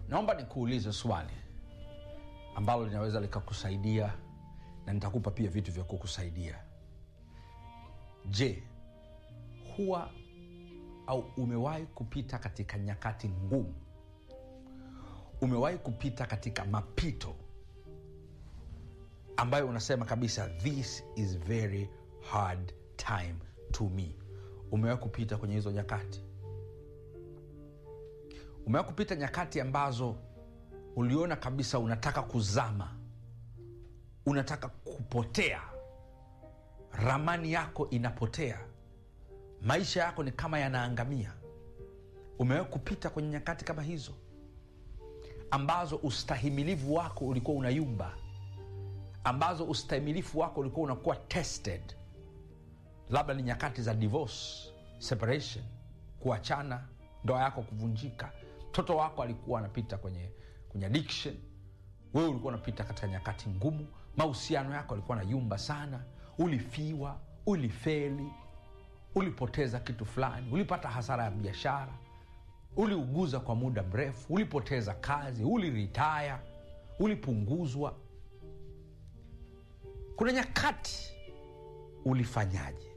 naomba nikuulize swali ambalo linaweza likakusaidia na nitakupa pia vitu vya kukusaidia je huwa au umewahi kupita katika nyakati ngumu umewahi kupita katika mapito ambayo unasema kabisa this is very hard time to me umewahi kupita kwenye hizo nyakati umewahi kupita nyakati ambazo uliona kabisa unataka kuzama unataka kupotea ramani yako inapotea maisha yako ni kama yanaangamia umewahi kupita kwenye nyakati kama hizo ambazo ustahimilivu wako ulikuwa unayumba ambazo ustahimilifu wako ulikuwa unakuwa tested labda ni nyakati za divorce separation kuachana ndoa yako kuvunjika mtoto wako alikuwa anapita kwenye kwenye addiction wewe ulikuwa unapita katika nyakati ngumu mahusiano yako alikuwa na yumba sana ulifiwa ulifeli ulipoteza kitu fulani ulipata hasara ya biashara uliuguza kwa muda mrefu ulipoteza kazi uliritaya ulipunguzwa kuna nyakati ulifanyaje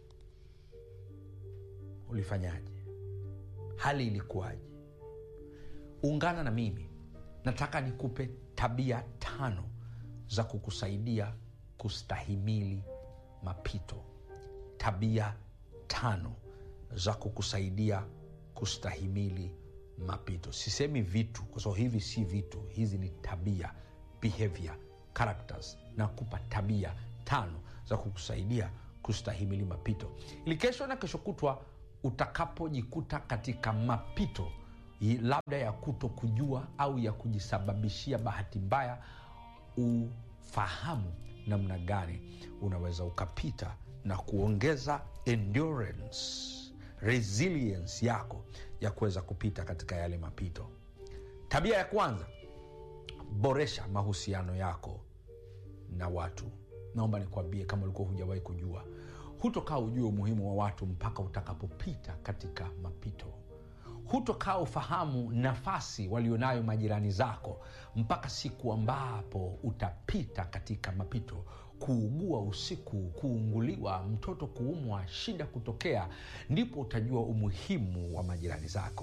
ulifanyaje hali ilikuwaje ungana na mimi nataka nikupe tabia tano za kukusaidia kustahimili mapito tabia tano za kukusaidia kustahimili mapito sisemi vitu kwa sababu hivi si vitu hizi ni tabia behavior characters na kupa tabia tano za kukusaidia kustahimili mapito ili kesho na kesho kutwa utakapojikuta katika mapito i- labda ya kuto kujua au ya kujisababishia bahati mbaya ufahamu namna gani unaweza ukapita na kuongeza endurance resilience yako ya kuweza kupita katika yale mapito tabia ya kwanza boresha mahusiano yako na watu naomba nikwambie kama ulikuwa hujawahi kujua hutokaa ujue umuhimu wa watu mpaka utakapopita katika mapito hutokaa ufahamu nafasi walionayo majirani zako mpaka siku ambapo utapita katika mapito kuugua usiku kuunguliwa mtoto kuumwa shida kutokea ndipo utajua umuhimu wa majirani zako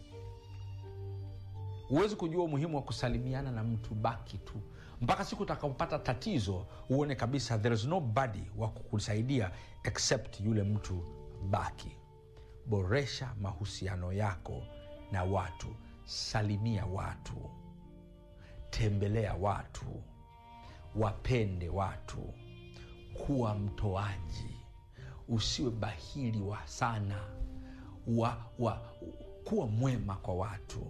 huwezi kujua umuhimu wa kusalimiana na mtu baki tu mpaka siku utakapopata tatizo uone kabisa there is nobody wa kukusaidia except yule mtu baki boresha mahusiano yako na watu salimia watu tembelea watu wapende watu kuwa mtoaji usiwe bahili wa sana wa, wa, kuwa mwema kwa watu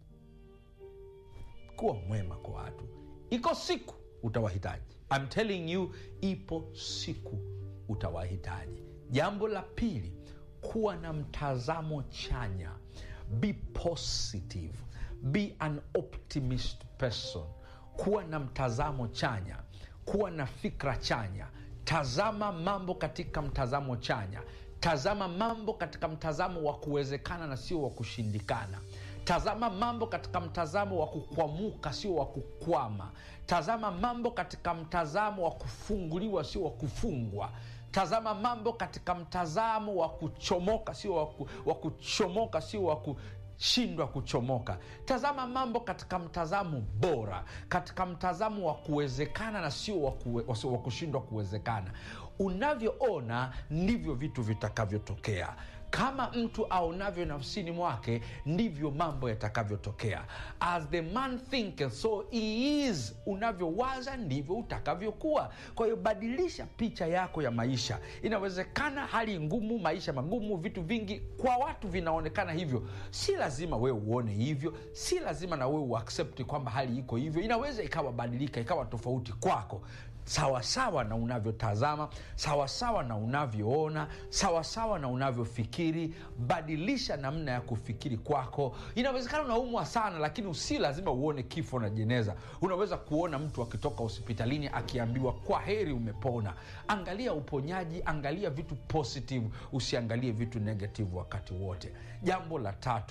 kuwa mwema kwa watu iko siku utawahitaji I'm telling you ipo siku utawahitaji jambo la pili kuwa na mtazamo chanya be positive be an optimist person kuwa na mtazamo chanya kuwa na fikra chanya tazama mambo katika mtazamo chanya tazama mambo katika mtazamo wa kuwezekana na sio wa kushindikana tazama mambo katika mtazamo wa kukwamuka sio wa kukwama tazama mambo katika mtazamo wa kufunguliwa sio wa kufungwa tazama mambo katika mtazamo wa kuchomoka sio wa, ku, wa kuchomoka sio wa kushindwa kuchomoka tazama mambo katika mtazamo bora katika mtazamo wa kuwezekana na sio wa, kuwe, wa, wa kushindwa kuwezekana unavyoona ndivyo vitu vitakavyotokea kama mtu aonavyo nafsini mwake ndivyo mambo yatakavyotokea as the man thinketh so he is unavyowaza ndivyo utakavyokuwa kwa hiyo badilisha picha yako ya maisha inawezekana hali ngumu maisha magumu vitu vingi kwa watu vinaonekana hivyo si lazima wewe uone hivyo si lazima na wewe uaksepti kwamba hali iko hivyo inaweza ikawa badilika ikawa tofauti kwako sawasawa na unavyotazama sawasawa na unavyoona sawasawa na unavyofikiri badilisha namna ya kufikiri kwako inawezekana unaumwa sana lakini si lazima uone kifo na jeneza unaweza kuona mtu akitoka hospitalini akiambiwa kwa heri umepona angalia uponyaji angalia vitu positive usiangalie vitu negative wakati wote jambo la tatu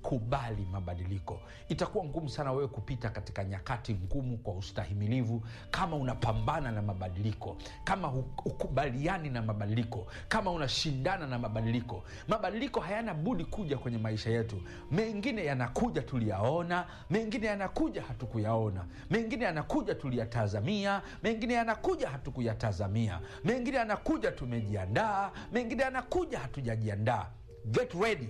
kubali mabadiliko itakuwa ngumu sana wewe kupita katika nyakati ngumu kwa ustahimilivu kama unapambana na mabadiliko kama hu- hukubaliani na mabadiliko kama unashindana na mabadiliko mabadiliko hayana budi kuja kwenye maisha yetu mengine yanakuja tuliyaona mengine yanakuja hatukuyaona mengine yanakuja tuliyatazamia mengine yanakuja hatukuyatazamia mengine yanakuja tumejiandaa mengine yanakuja hatujajiandaa get ready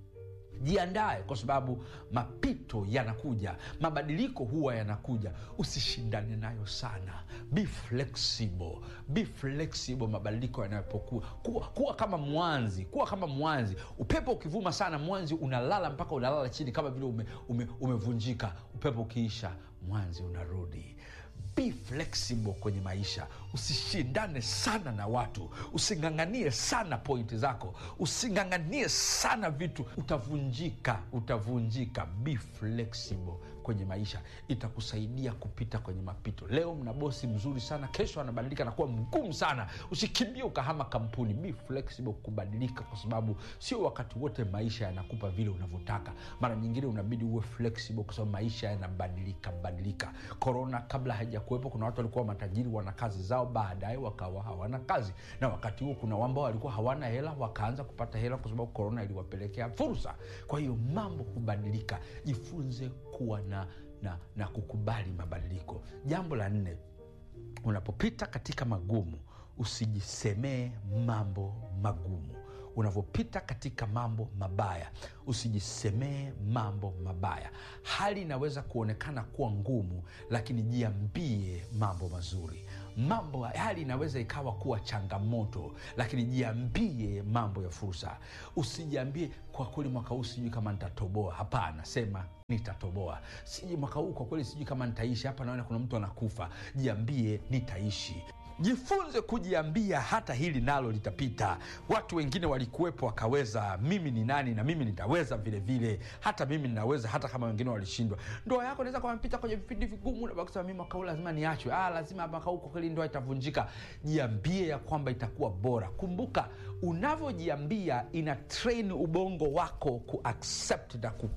jiandae kwa sababu mapito yanakuja mabadiliko huwa yanakuja usishindane nayo sana be flexible be flexible mabadiliko yanapokuwa kuwa, kuwa kama mwanzi kuwa kama mwanzi upepo ukivuma sana mwanzi unalala mpaka unalala chini kama vile ume, ume, umevunjika upepo ukiisha mwanzi unarudi be flexible kwenye maisha usishindane sana na watu using'ang'anie sana pointi zako using'ang'anie sana vitu utavunjika utavunjika be flexible kwenye maisha itakusaidia kupita kwenye mapito leo mna bosi mzuri sana kesho anabadilika nakuwa mgumu sana usikimbie ukahama kampuni be flexible kubadilika kwa sababu sio wakati wote maisha yanakupa vile unavyotaka mara nyingine unabidi uwe flexible kwa sababu maisha yanabadilika badilika korona kabla haijakuwepo kuna watu walikuwa matajiri wana kazi zao baadaye wakawa hawana kazi na wakati huo kuna ambao walikuwa hawana hela wakaanza kupata hela kwa sababu korona iliwapelekea fursa kwa hiyo mambo hubadilika jifunze kuwa na, na, na kukubali mabadiliko jambo la nne unapopita katika magumu usijisemee mambo magumu unavyopita katika mambo mabaya usijisemee mambo mabaya hali inaweza kuonekana kuwa ngumu lakini jiambie mambo mazuri mambo hali inaweza ikawa kuwa changamoto lakini jiambie mambo ya fursa usijiambie kwa kweli mwaka huu sijui kama nitatoboa hapana sema nitatoboa siji mwaka huu kwa kweli sijui kama nitaishi hapa naona kuna mtu anakufa jiambie nitaishi jifunze kujiambia hata hili nalo litapita watu wengine walikuwepo wakaweza mimi ni nani na mimi nitaweza vile vile hata mimi ninaweza hata kama wengine walishindwa ndoa yako naweza kamapita kwenye vipindi vigumu na kusema mi mwaka huu lazima niachwe ah, lazima mwaka huu kwa kweli ndoa itavunjika jiambie ya kwamba itakuwa bora kumbuka unavyojiambia ina train ubongo wako kuaccept na ku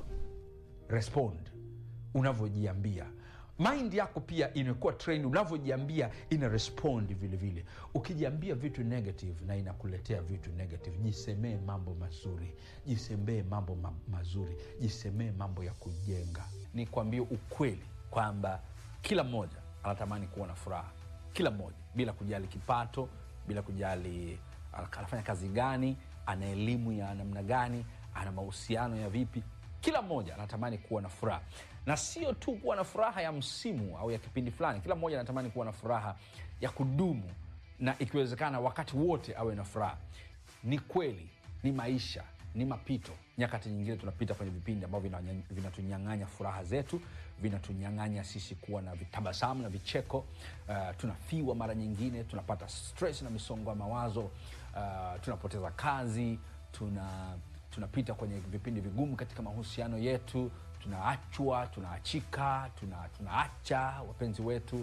respond unavyojiambia mind yako pia imekuwa train unavyojiambia ina respond vile vile ukijiambia vitu negative na inakuletea vitu negative jisemee mambo mazuri jisemee mambo ma- mazuri jisemee mambo ya kujenga ni kuambie ukweli kwamba kila mmoja anatamani kuwa na furaha kila mmoja bila kujali kipato bila kujali anafanya kazi gani ana elimu ya namna gani ana mahusiano ya vipi kila mmoja anatamani kuwa na furaha na sio tu kuwa na furaha ya msimu au ya kipindi fulani kila mmoja anatamani kuwa na furaha ya kudumu na ikiwezekana wakati wote awe na furaha ni kweli ni maisha ni mapito nyakati nyingine tunapita kwenye vipindi ambavyo vinanya- vinatunyang'anya furaha zetu vinatunyang'anya sisi kuwa na vitabasamu na vicheko uh, tunafiwa mara nyingine tunapata stress na misongo ya mawazo uh, tunapoteza kazi tuna tunapita kwenye vipindi vigumu katika mahusiano yetu tunaachwa tunaachika tuna, tunaacha wapenzi wetu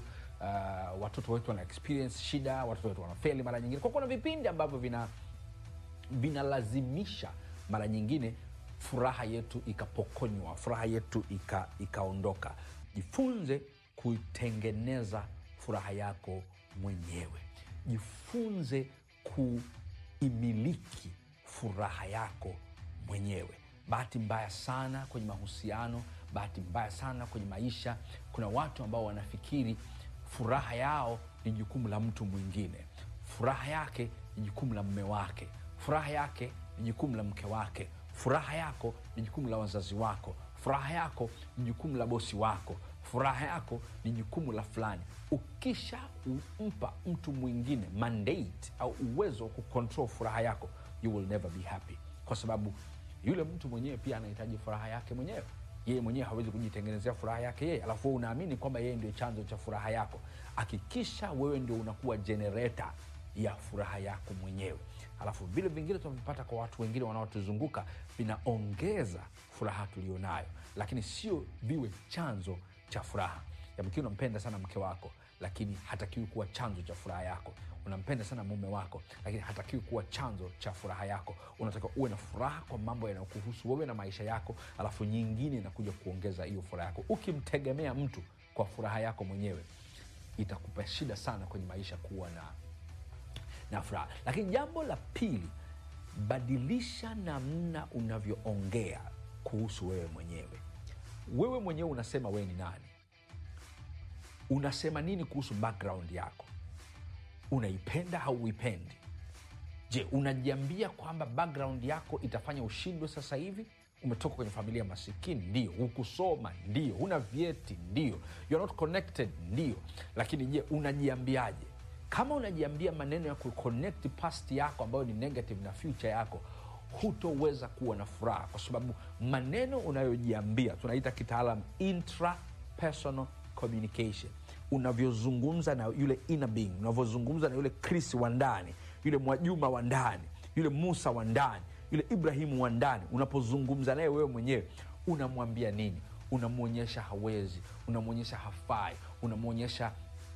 uh, watoto wetu wana experience shida watoto wetu wanafeli mara nyingine kwa kuna vipindi ambavyo vina vinalazimisha mara nyingine furaha yetu ikapokonywa furaha yetu ika, ikaondoka jifunze kuitengeneza furaha yako mwenyewe jifunze kuimiliki furaha yako mwenyewe bahati mbaya sana kwenye mahusiano bahati mbaya sana kwenye maisha kuna watu ambao wanafikiri furaha yao ni jukumu la mtu mwingine furaha yake ni jukumu la mme wake furaha yake ni jukumu la mke wake furaha yako ni jukumu la wazazi wako furaha yako ni jukumu la bosi wako furaha yako ni jukumu la fulani ukisha umpa mtu mwingine mandate au uwezo wa kucontrol furaha yako you will never be happy kwa sababu yule mtu mwenyewe pia anahitaji furaha yake mwenyewe yeye mwenyewe hawezi kujitengenezea furaha yake yeye alafu wewe unaamini kwamba yeye ndio chanzo cha furaha yako hakikisha wewe ndio unakuwa jenereta ya furaha yako mwenyewe alafu vile vingine tunavipata kwa watu wengine wanaotuzunguka vinaongeza furaha tulionayo lakini sio viwe chanzo cha furaha yamkini unampenda sana mke wako lakini hatakiwi kuwa chanzo cha furaha yako unampenda sana mume wako lakini hatakiwi kuwa chanzo cha furaha yako unatakiwa uwe na furaha kwa mambo yanayokuhusu wewe na maisha yako alafu nyingine inakuja kuongeza hiyo furaha yako ukimtegemea mtu kwa furaha yako mwenyewe itakupa shida sana kwenye maisha kuwa na na furaha lakini jambo la pili badilisha namna unavyoongea kuhusu wewe mwenyewe wewe mwenyewe unasema wewe ni nani unasema nini kuhusu background yako unaipenda au uipendi je unajiambia kwamba background yako itafanya ushindwe sasa hivi umetoka kwenye familia masikini ndio hukusoma ndio huna vyeti ndio You're not connected ndio lakini je unajiambiaje kama unajiambia maneno ya kuconnect past yako ambayo ni negative na future yako hutoweza kuwa na furaha kwa sababu maneno unayojiambia tunaita kitaalam intrapersonal communication unavyozungumza na yule inner being unavyozungumza na yule chris wa ndani yule mwajuma wa ndani yule musa wa ndani yule ibrahimu wa ndani unapozungumza naye wewe mwenyewe unamwambia nini unamwonyesha hawezi unamwonyesha hafai unamwonyesha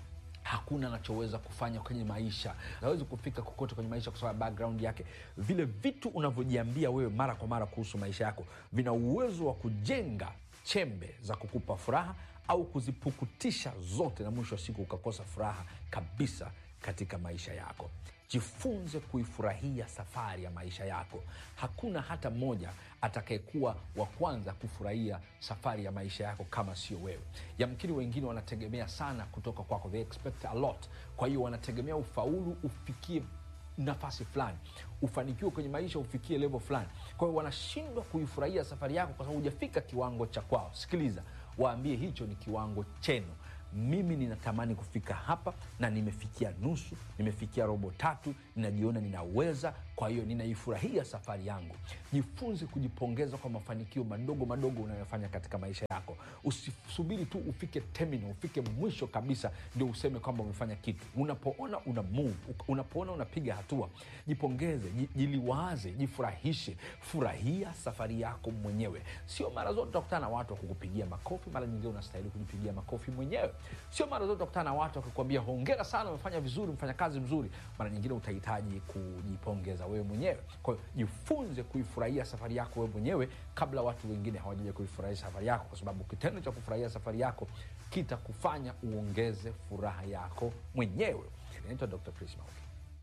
hakuna anachoweza kufanya kwenye maisha hawezi kufika kokote kwenye maisha kwa sababu ya background yake vile vitu unavyojiambia wewe mara kwa mara kuhusu maisha yako vina uwezo wa kujenga chembe za kukupa furaha au kuzipukutisha zote na mwisho wa siku ukakosa furaha kabisa katika maisha yako jifunze kuifurahia safari ya maisha yako hakuna hata mmoja atakayekuwa wa kwanza kufurahia safari ya maisha yako kama sio wewe yamkini wengine wanategemea sana kutoka kwako they expect a lot kwa hiyo wanategemea ufaulu ufikie nafasi fulani ufanikiwe kwenye maisha ufikie level fulani kwa hiyo wanashindwa kuifurahia safari yako kwa sababu hujafika kiwango cha kwao sikiliza waambie hicho ni kiwango chenu mimi ninatamani kufika hapa na nimefikia nusu nimefikia robo tatu ninajiona ninaweza kwa hiyo ninaifurahia safari yangu jifunze kujipongeza kwa mafanikio madogo madogo unayofanya katika maisha yako usisubiri tu ufike terminal ufike mwisho kabisa ndio useme kwamba umefanya kitu unapoona una move unapoona unapiga hatua jipongeze ji- jiliwaze jifurahishe furahia safari yako mwenyewe sio mara zote utakutana na watu wa kukupigia makofi mara nyingine unastahili kujipigia makofi mwenyewe sio mara zote utakutana na watu wakikwambia hongera sana umefanya vizuri umefanya kazi mzuri mara nyingine utahitaji kujipongeza wewe mwenyewe kwa hiyo jifunze kuifurahia safari yako wewe mwenyewe kabla watu wengine hawajaja kuifurahia safari yako kwa sababu kitendo cha kufurahia safari yako kitakufanya uongeze furaha yako mwenyewe inaitwa dr chris Mauki.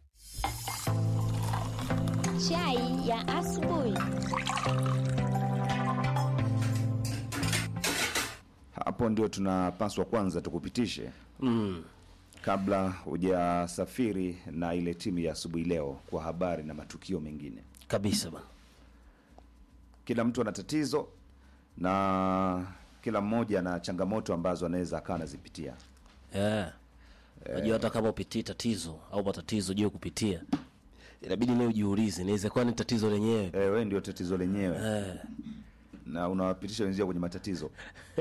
Chai ya asubuhi. hapo ndio tunapaswa kwanza tukupitishe mm. kabla hujasafiri na ile timu ya asubuhi leo kwa habari na matukio mengine kabisa bana kila mtu ana tatizo na kila mmoja ana changamoto ambazo anaweza akawa anazipitia yeah. najua hata kama upitii tatizo au matatizo juu kupitia inabidi naye ujiulize inaweza kuwa ni tatizo lenyewe e, we ndio tatizo lenyewe Eh, na unawapitisha wenzio kwenye matatizo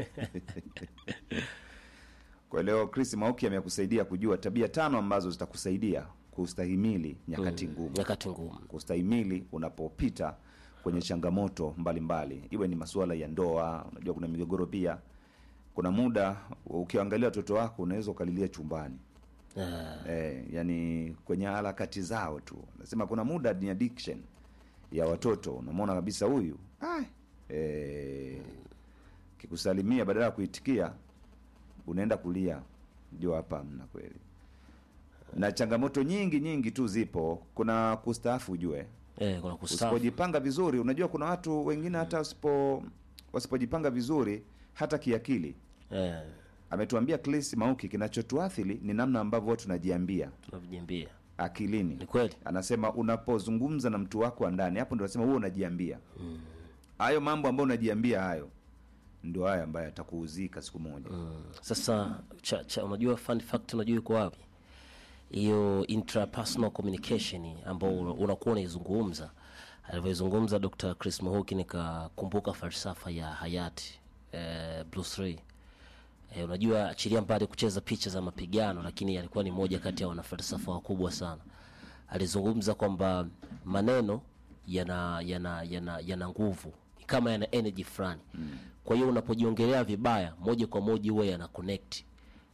kwa leo chris mauki amekusaidia kujua tabia tano ambazo zitakusaidia kustahimili nyakati ngumu nyakati ngumu kustahimili unapopita kwenye changamoto mbalimbali mbali. iwe ni masuala ya ndoa unajua kuna migogoro pia kuna muda ukiangalia watoto wako unaweza ukalilia chumbani Eh, eh, yani kwenye harakati zao tu nasema kuna muda ni addiction ya watoto unamwona kabisa huyu ah, eh, kikusalimia badala ya kuitikia unaenda kulia ndio hapa mna kweli na changamoto nyingi nyingi tu zipo kuna kustaafu ujue eh, kuna kustaafu usipojipanga vizuri unajua kuna watu wengine hata wasipo wasipojipanga vizuri hata kiakili eh, ametuambia Chris Mauki kinachotuathiri ni namna ambavyo tunajiambia tunavijiambia akilini ni kweli anasema unapozungumza na mtu wako wa ndani hapo ndo anasema huo unajiambia hayo mambo ambayo unajiambia hayo ndio haya ambayo atakuuzika siku moja mm. sasa cha, cha, unajua fun fact unajua iko wapi hiyo intrapersonal communication ambao una- unakuwa unaizungumza alivyoizungumza dr chris mahuki nikakumbuka falsafa ya hayati eh, bruce lee eh, unajua achilia mbali kucheza picha za mapigano lakini alikuwa ni moja kati ya wanafalsafa wakubwa sana alizungumza kwamba maneno yana yana yana yana nguvu ni kama yana energy fulani mm. kwa hiyo unapojiongelea vibaya moja kwa moja huwa yana connect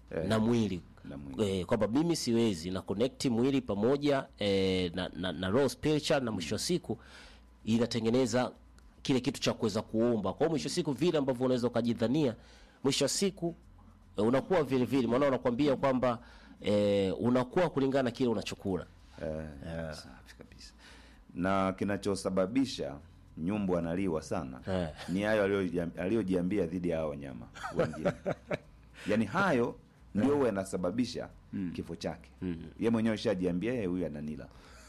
na mwili Na mwili. eh, kwamba mimi siwezi na connect mwili pamoja eh, na, na, na roho spiritual na mwisho wa siku inatengeneza kile kitu cha kuweza kuomba kwa hiyo mwisho wa siku vile ambavyo unaweza ukajidhania mwisho wa siku eh, unakuwa vile vile maana unakwambia kwamba eh, unakuwa kulingana na kile unachokula Eh, safi kabisa na kinachosababisha nyumbu analiwa sana Eh. ni hayo aliyojiam- aliyojiambia dhidi ya hao wanyama wengine yaani hayo ndio huwa yanasababisha kifo chake ye mwenyewe shajiambia yeye huyu ananila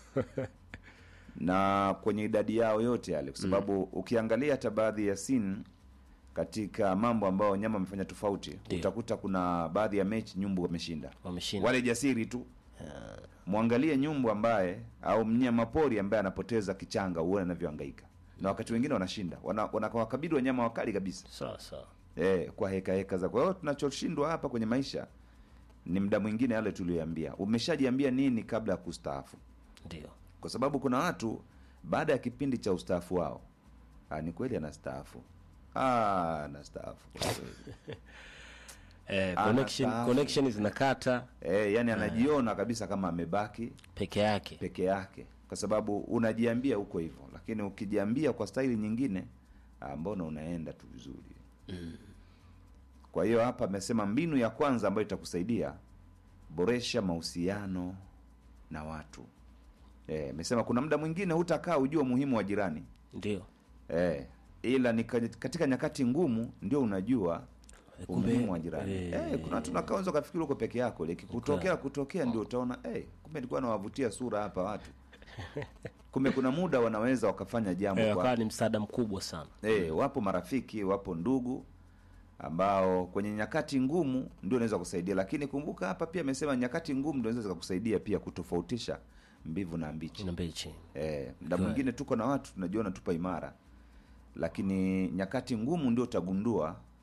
na kwenye idadi yao yote yale kwa sababu ukiangalia hata baadhi ya sin katika mambo ambayo wanyama wamefanya tofauti Ndio. utakuta kuna baadhi ya mechi nyumbu wameshinda wameshinda wale jasiri tu mwangalie nyumbu ambaye au mnyama pori ambaye anapoteza kichanga uone anavyohangaika na wakati wengine wanashinda wana- wanawakabili wanyama wakali kabisa sawa sawa eh, kwa heka heka za kwa hiyo tunachoshindwa hapa kwenye maisha ni mda mwingine yale tuliyoambia umeshajiambia nini kabla ya kustaafu ndio kwa sababu kuna watu baada ya kipindi cha ustaafu wao ah, ni kweli anastaafu ah, anastaafu kwa kweli. eh, Ana connection, staafu. connection zinakata eh, yani anajiona kabisa kama amebaki peke yake peke yake kwa sababu unajiambia huko hivyo lakini ukijiambia kwa staili nyingine ah, mbona unaenda tu vizuri kwa hiyo hapa amesema mbinu ya kwanza ambayo itakusaidia boresha mahusiano na watu Eh, amesema kuna muda mwingine hutakaa ujua umuhimu wa jirani ndio eh, ila ni ka- katika nyakati ngumu ndio unajua Eh, kumbe, umuhimu wa jirani eh, eh, kuna watu nakaa unaweza ukafikiri uko peke yako likikutokea kutokea ndio utaona eh, kumbe nilikuwa nawavutia sura hapa watu kumbe kuna muda wanaweza wakafanya jambo eh, kwa wakawa ni msaada mkubwa sana eh, wapo marafiki wapo ndugu ambao kwenye nyakati ngumu ndio unaweza kusaidia lakini kumbuka hapa pia amesema nyakati ngumu ndio zinaweza kukusaidia pia kutofautisha mbivu na mbichi na mbichi Eh, mda Kweli. mwingine tuko na watu tunajiona tupa imara, lakini nyakati ngumu ndio utagundua